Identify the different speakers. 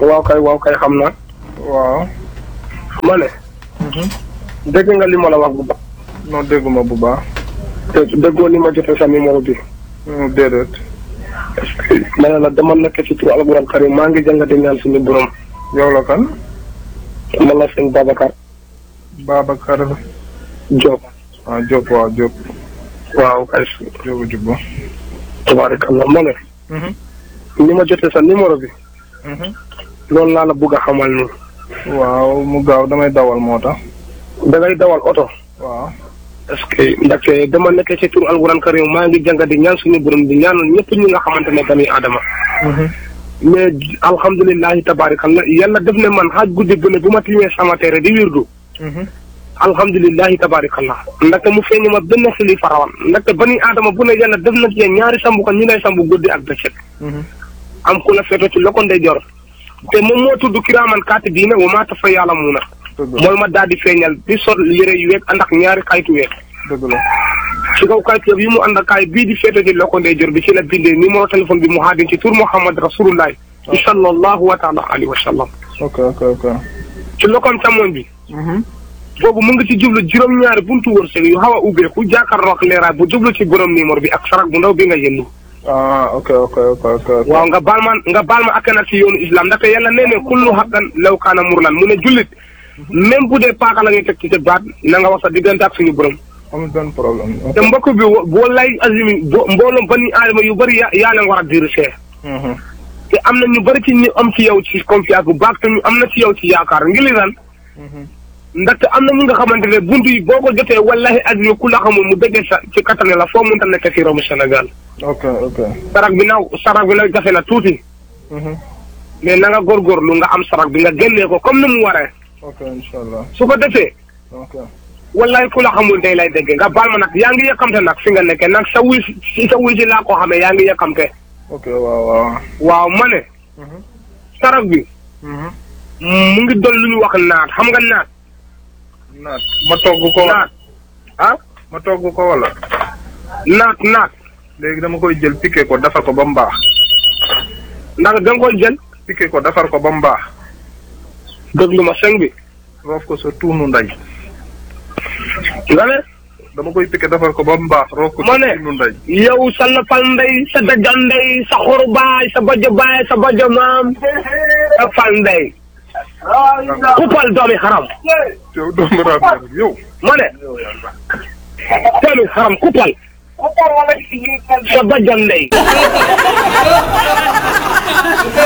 Speaker 1: waaw kay waaw kay xam naa.
Speaker 2: waaw.
Speaker 1: ma ne. dégg nga li ma la wax bu baax.
Speaker 2: non dégguma bu baax.
Speaker 1: te déggoo li ma jotee sa numéro bi.
Speaker 2: déedéet.
Speaker 1: ma ne la dama nekk ci turu alquran karim maa ngi jàngate ñaan suñu borom.
Speaker 2: yow la kan.
Speaker 1: man la sëñ Babacar.
Speaker 2: Babacar.
Speaker 1: Diop.
Speaker 2: ah Diop waaw Diop.
Speaker 1: waaw kay.
Speaker 2: Diop jubba.
Speaker 1: tabaarakallah ma ne. ni ma jotee sa numéro bi. loolu laa la bëgg a xamal nii.
Speaker 2: waaw mu gaaw damay dawal moo tax.
Speaker 1: da ngay dawal oto.
Speaker 2: waaw.
Speaker 1: est-ce que ndaxte dama nekk ci turu alquran karim maa ngi jàng di ñaan suñu borom di ñaanal ñëpp ñi nga xamante ne bani Adama. mais alhamdulilahi tabaarakallah yàlla def ne man xaaj guddi bu ne bu ma tiimee sama teere di wirdu. alhamdulilahi tabaarakallah ndaxte mu feeñ ma benn xili farawan ndaxte bani Adama bu ne yàlla def na ci ñaari sambu ko ñu lay sambu guddi ak bëccëg. am ku la feeto ci loko ndeyjoor te moom moo tudd kiraaman kaatibiina wa maa tafa'aluuna mooy ma daal di feeñal di sol yére yu weeg ànd ak ñaari xaytu weeg.
Speaker 2: dëgg la.
Speaker 1: ci kaw kayit yi mu ànd ak kaay bii di feeto ci loko ndeyjoor bi ci la bindee numéro téléphone bi mu haadin ci tur Muhammad rasulullah sallallahu wa taala alayhi wa sallam.
Speaker 2: ok ok ok.
Speaker 1: ci lokoom càmmoñ bi. boobu mu ngi ci jublu juróom-ñaari buntu wërsëg yu xaw a ubbeeku jàkkaarloo ak leeraay bu jublu ci borom numéro bi ak sarak bu ndaw bi nga yëndu.
Speaker 2: ah ok ok ok ok.
Speaker 1: waaw nga baal ma nga baal ma akkanal ci yoonu islam ndaxte yàlla nee ne kullu haqqan law kaana murlan mu ne jullit même bu dee paaka la ngay teg ci sa baat na nga wax sa diggante ak suñu borom.
Speaker 2: amul benn problème.
Speaker 1: te mbokk bi boo lay azimi bo mbooloom bani aadama yu bëri yaa yaa leen war a dirigé. te am na ñu bëri ci ñu am ci yow ci confiance bu baax te ñu am na ci yow ci yaakaar ngi li lan ndaxte am na ñi nga xamante ne buntu yi boo ko jotee wallahi azimi ku la xamul mu déggee sa ci kattane la foo mënta nekk ci romu Sénégal.
Speaker 2: ok ok.
Speaker 1: sarak bi naaw sarak bi nag jafe na tuuti. mais na nga góorgóorlu nga am sarak bi nga génnee ko comme ni mu waree.
Speaker 2: ok incha allah.
Speaker 1: su ko defee.
Speaker 2: ok.
Speaker 1: wallahi ku la xamul day lay dégg nga baal ma nag yaa ngi yëkkamte nag fi nga nekkee nag sa wuy si sa wuy si laa ko xamee yaa ngi yëkkamte.
Speaker 2: ok waaw waaw.
Speaker 1: waaw ma ne. sarak bi. mu ngi doon lu ñu wax naat xam nga naat.
Speaker 2: naat ma togg ko.
Speaker 1: naat ah.
Speaker 2: ma togg ko wala.
Speaker 1: naat naat.
Speaker 2: léegi dama koy jël piqué ko defar ko ba mu baax.
Speaker 1: ndax da nga koy jël.
Speaker 2: piqué ko defar ko ba mu baax.
Speaker 1: déglu ma sëñ bi.
Speaker 2: roof ko sa tuunu ndey.
Speaker 1: nga ne.
Speaker 2: dama koy piqué defar ko ba mu baax. roof ko
Speaker 1: ma
Speaker 2: sa
Speaker 1: ne
Speaker 2: tuunu ndey.
Speaker 1: yow sa lapal ndey sa dajan ndey sa xoru baay sa bajo baay sa bajo maam sa fal ndey. kupal doomi xaram.
Speaker 2: yow doomu raam yow.
Speaker 1: ma ne. doomi xaram kupal. sa bajo ndey.